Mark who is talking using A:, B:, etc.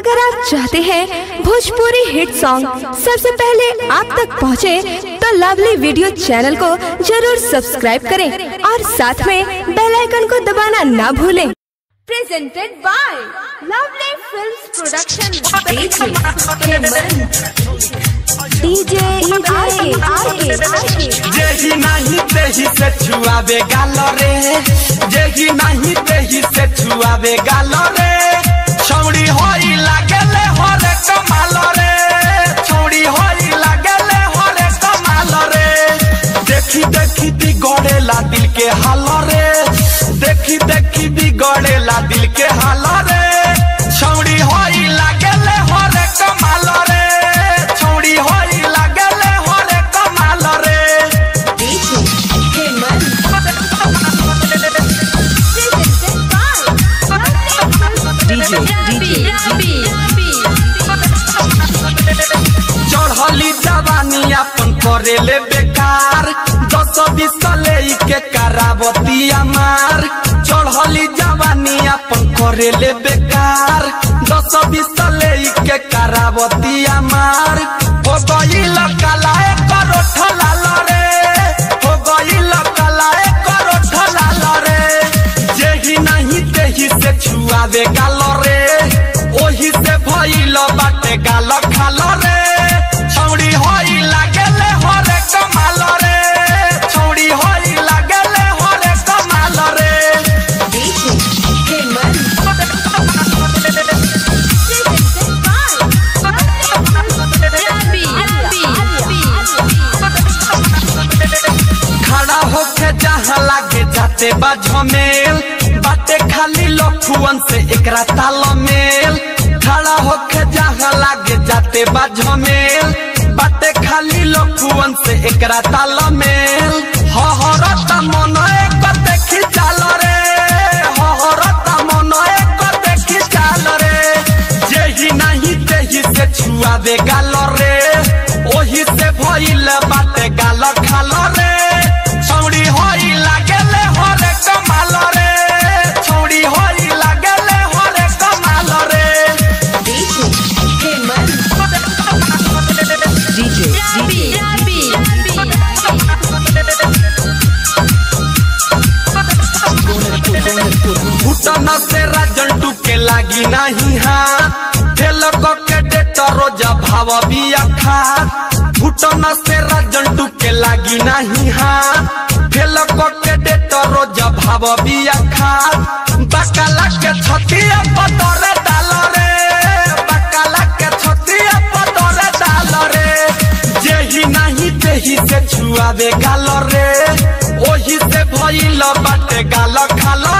A: अगर आप चाहते हैं भोजपुरी हिट सॉन्ग सबसे पहले आप तक पहुंचे, तो लवली वीडियो चैनल को जरूर सब्सक्राइब करें और साथ में बेल आइकन को दबाना ना भूलें
B: presented by Lovely Films Production. DJ DJ RK RK RK
C: जेही नहीं तेही से छुआवे गाल रे जेही नहीं तेही से छुआवे गाल रे छौड़ी होई लागेले हरे कमाल रे छौड़ी होई लागेले हरे कमाल रे देखी देखी बिगड़ेला दिल के हाल रे देखी देखी बिगड़ेला दिल के हाल रे छौड़ी होई लागेले हरे कमाल रे छौड़ी होई लागेले हरे कमाल रे
B: DJ Heman presented by Lovely Films
C: चढ़ली जवानी अपन करेले बेकार दस बीस ले के करावती मार चढ़ली जवानी अपन करेले बेकार दस बीस ले के करावती मार हो गई लकलाए करो ठलाल रे हो गई लकलाए करो ठलाल रे जेही नहीं तेही से छुआवे गाल रे ओही से भइल बाटे गाल खाल रे छौड़ी होई लागेले हरे कमाल रे छौड़ी होई लागेले हरे कमाल रे
B: DJ Heman presented
C: खड़ा होके जहाँ लागे जाते बा झमेल बाटे खाली लखुअन से एकरा तालमेल खड़ा होके जहाँ लागे जाते बा झमेल बाटे खाली लखुअन से एकरा तालमेल हहरत मन एक देखी चाल रे हहरत मन एक देखी चाल रे जेही नहीं तेही से छुआवे गाल रे ओही से भइल बाटे गाल खाल रे छौड़ी होई लागेले हरे कमाल रे छौड़ी होई लागेले हरे कमाल रे
B: DJ Heman
C: घुटन से राजन टूके लागी नहीं हाथ फेल के डेट रोजा भाव बिया खात घुटन से राजन टूके लागी नहीं हाथ फेल के डेट रोजा भाव बिया खात बकाला के छतिया पतरे डाल रे बकाला के छतिया पतरे डाल रे जेही नहीं तेही से छुआवे गाल रे ओही से भइल बाटे गाल खाल